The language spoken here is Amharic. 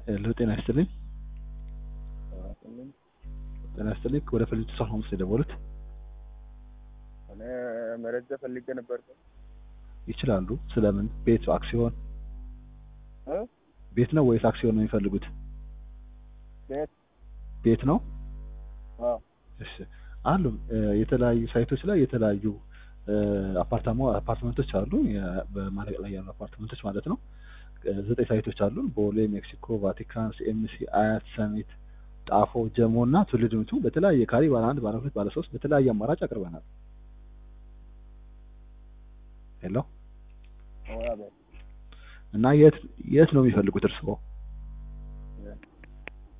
ሄሎ ጤና ይስጥልኝ። ጤና ይስጥልኝ። ወደ ፈልጅ ሰው ሆምስ የደወሉት እኔ መረጃ ፈልጌ ነበር። ይችላሉ። ስለምን? ቤት አክሲዮን እ? ቤት ነው ወይስ አክሲዮን ነው የሚፈልጉት? ቤት ቤት ነው። አዎ እሺ አሉ እ፣ የተለያዩ ሳይቶች ላይ የተለያዩ እ፣ አፓርታማ አፓርትመንቶች አሉ። የ- በማለቅ ላይ ያሉ አፓርትመንቶች ማለት ነው። እ፣ ዘጠኝ ሳይቶች አሉ። ቦሌ፣ ሜክሲኮ፣ ቫቲካን፣ ሲኤምሲ፣ አያት፣ ሰሚት፣ ጣፎ፣ ጀሞ እና ትውልድ ምቱ በተለያየ ካሬ ባለ አንድ፣ ባለ ሁለት፣ ባለ ሶስት በተለያየ አማራጭ አቅርበናል። ሄሎ አዎ፣ ቤት እና የት የት ነው የሚፈልጉት እርስዎ?